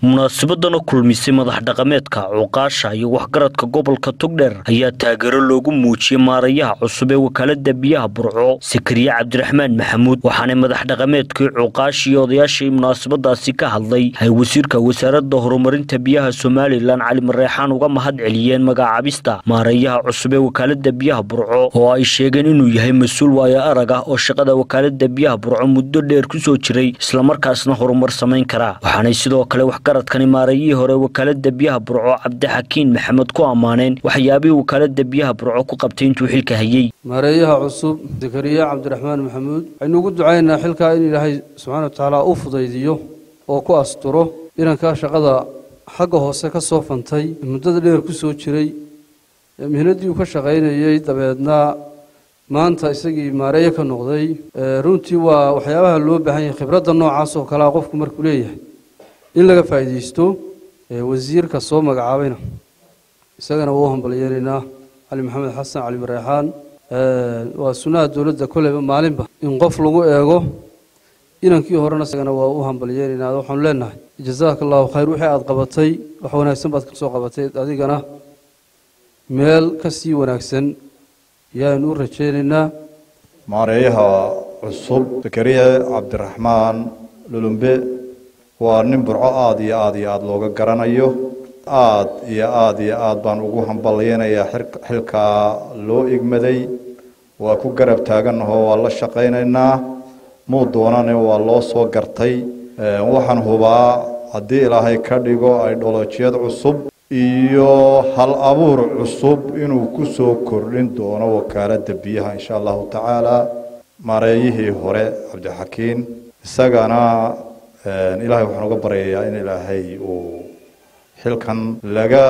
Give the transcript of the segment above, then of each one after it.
munaasabadana kulmisay madax dhaqameedka cuqaasha iyo waxgaradka gobolka togdheer ayaa taageero loogu muujiyey maarayaha cusub ee wakaalada biyaha burco sakariye cabdiraxmaan maxamuud waxaanay madax dhaqameedkii cuqaash iyo odayaashii munaasabadaasi ka hadlay ay wasiirka wasaaradda horumarinta biyaha somalilan cali mareexaan uga mahad celiyeen magacaabista maarayaha cusub ee wakaalada biyaha burco oo ay sheegeen inuu yahay mas-uul waayo arag ah oo shaqada wakaalada biyaha burco muddo dheer kusoo jiray islamarkaasna horumar samayn kara waxaanay sidoo kale waxgaradkani maarayihii hore wakaalada biyaha burco cabdixakiin maxamed ku ammaaneen waxyaabihii wakaalada biyaha burco ku qabtay intuu xilka hayey maareeyaha cusub zakariya cabdiraxmaan maxamuud waxaynu ugu ducaynaa xilkaa in ilaahay subxaana wa tacaala u fudaydiyo oo ku asturo inankaa shaqada xagga hoose ka soo fantay muddada dheer ku soo jiray mihnaddii uu ka shaqaynayey dabeedna maanta isagii maareeye ka noqday runtii waa waxyaabaha loo baahan yahay khibradda noocaas oo kalea qofku markuu leeyahay in laga faa'iidaysto wasiirka soo magacaabayna isagana waa u hambalyeelaynaa cali maxamed xasan cali mareexaan waa sunnaha dowladda koleyba maalinba in qof lagu eego inankii horena isagana waa u hambalyeelaynaa waxaanu leenahay jazaaka allahu khayr wixii aada qabatay wax wanaagsan baad ka soo qabatay adigana meel ka sii wanaagsan yaanu u rajaynaynaa maareeyaha cusub zakariya cabdiraxmaan lulumbe waa nin burco aada iyo aada iyo aada looga garanayo aada iyo aada iyo aada baan ugu hambalyeynayaa xilkaa loo igmaday waa ku garab taaganahoo waa la shaqaynaynaa muu doonane waa loo soo gartay waxaan hubaa haddii ilaahay ka dhigo idholojiyad cusub iyo hal abuur cusub inuu ku soo kordhin doono wakaaladda biyaha insha allahu tacaala maareeyihii hore cabdixakiin isagana ilaahay waxaan uga baryayaa in ilaahay uu xilkan laga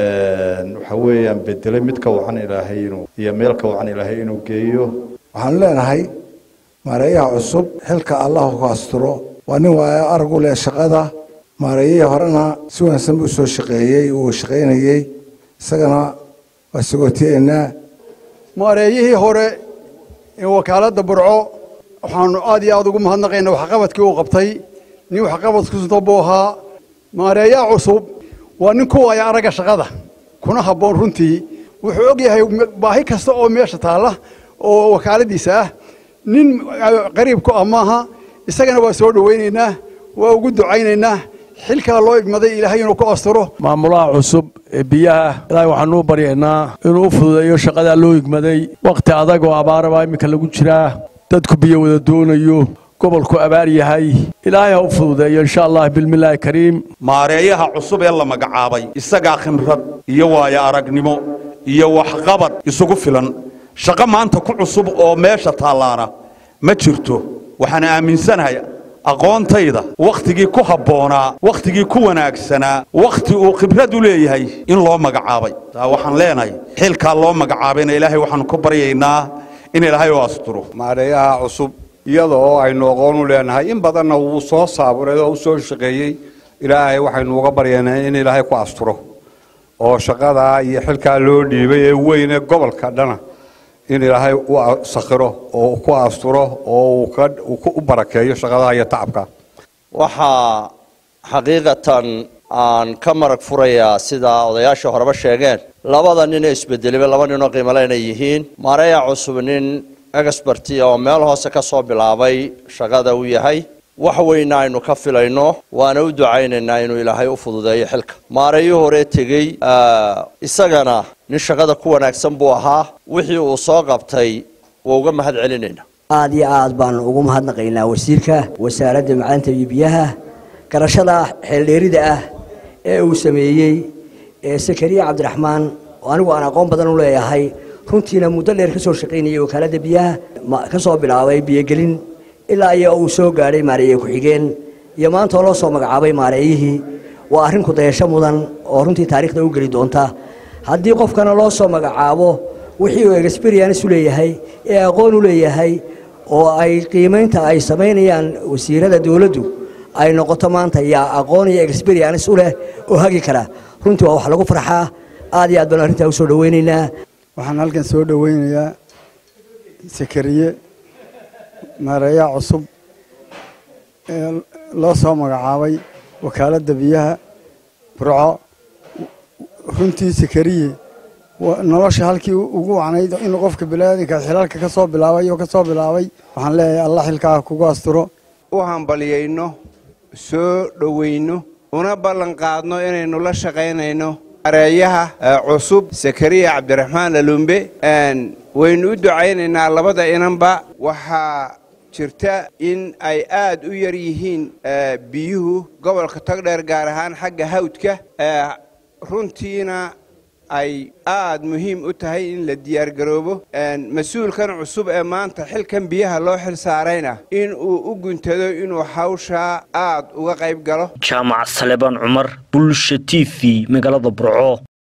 waxa weeyaan bedelay mid ka wacan ilaahay inuu iyo meel ka wacan ilaahay inuu geeyo waxaanu leenahay maareeyaha cusub xilka allah ku asturo waa nin waayo arag u leh shaqada maareeyihii horena si wanaagsan buu soo shaqeeyey uu shaqaynayey isagana waa sagootiyeynaa maareeyihii hore ee wakaaladda burco waxaanu aad iyo aada ugu mahadnaqaynaa waxqabadkii uu qabtay nin waxqabadkusuto buu ahaa maareeyaha cusub waa nin ku waaya aragga shaqada kuna habboon runtii wuxuu og yahay baahi kasta oo meesha taalla oo wakaaladiisa ah nin qariibku ah maaha isagana waa soo dhowaynaynaa waa ugu ducaynaynaa xilkaa loo igmaday ilaahay inuu ku asturo maamulaha cusub ee biyaha ilaahay waxaanu u baryaynaa inuu u fududeeyo shaqadaa loo igmaday wakhti adag oo abaarabaa iminka lagu jiraa dadku biyo wada doonayo gobolku abaar yahay ilaahay ha u fududeeyo insha allah bilmillaahi kariim maareeyaha cusub ee la magacaabay isagaa khimrad iyo waayo aragnimo iyo waxqabad isugu filan shaqo maanta ku cusub oo meesha taallaana ma jirto waxaan aaminsanahay aqoontayda wakhtigii ku habboonaa wakhtigii ku wanaagsanaa wakhti uu khibrad u leeyahay in loo magacaabay taa waxaan leenahay xilkaa loo magacaabayna ilaahay waxaanu ku baryaynaa in ilaahay u asturo maareeyaha cusub iyada oo aynu aqoon u leenahay in badanna wuu soo saaburay oo u soo shaqeeyey ilaahay waxaynu uga baryaynaa in ilaahay ku asturo oo shaqadaa iyo xilkaa loo dhiibay ee weyne gobolka dhana in ilaahay u sakhiro oo ku asturo oo uu u barakeeyo shaqadaha iyo tacabka waxaa xaqiiqatan aan ka marag furayaa sida odayaasha horeba sheegeen labada nin ee isbedelaba laba ninoo qiimale inay yihiin maareeya cusub nin experti oo meel hoose ka soo bilaabay shaqada uu yahay wax weyna aynu ka filayno waana u ducaynaynaa inuu ilaahay u fududeeyo xilka maareeyo hore tegey isagana nin shaqada ku wanaagsan buu ahaa wixii uu soo qabtay waa uga mahad celinayna aad iyo aad baanu ugu mahadnaqaynaa wasiirka wasaaradda macdanta iyo biyaha garashada xeeldheerida ah ee uu sameeyey ee sakariya cabdiraxmaan oo anigu aan aqoon badan u leeyahay runtiina muddo dheer ka soo shaqaynayay wakaaladda biyaha ka soo bilaabay biyogelin ilaa iyo uu soo gaadhay maareeye ku-xigeen iyo maanta oo loo soo magacaabay maareeyihii waa arrin kudayasho mudan oo runtii taariikhda u geli doonta haddii qofkana loo soo magacaabo wixii uu experience u leeyahay ee aqoon u leeyahay oo ay qiimaynta ay samaynayaan wasiirada dowladdu ay noqoto maanta yaa aqoon iyo experience u leh oo hagi kara runtii waa wax lagu farxaa aad iyo aad baan arrintaa u soo dhowaynaynaa waxaan halkan soo dhowaynayaa sakariye maareeyaha cusub ee loo soo magacaabay wakaaladda biyaha burco runtii sakariye nolosha halkii ugu wacnayd inuu qofka biniaadanka xilaalka ka soo bilaabay oo ka soo bilaabay waxaan leeyahay allah xilkaa kugu asturo u hambalyayno soo dhowayno una ballan qaadno inaynu la shaqaynayno areeyaha cusub sakariya cabdiraxmaan lalumbe waynu u ducaynaynaa labada inanba waxaa jirta in ay aad u yar yihiin biyuhu gobolka togdheer gaar ahaan xagga hawdka runtiina ay aad muhiim u tahay in la diyaargaroobo mas-uulkan cusub ee maanta xilkan biyaha loo xil saarayna in uu u guntado inuu hawshaa aad uga qayb galo jaamac salebaan cumar bulsha t v magaalada burco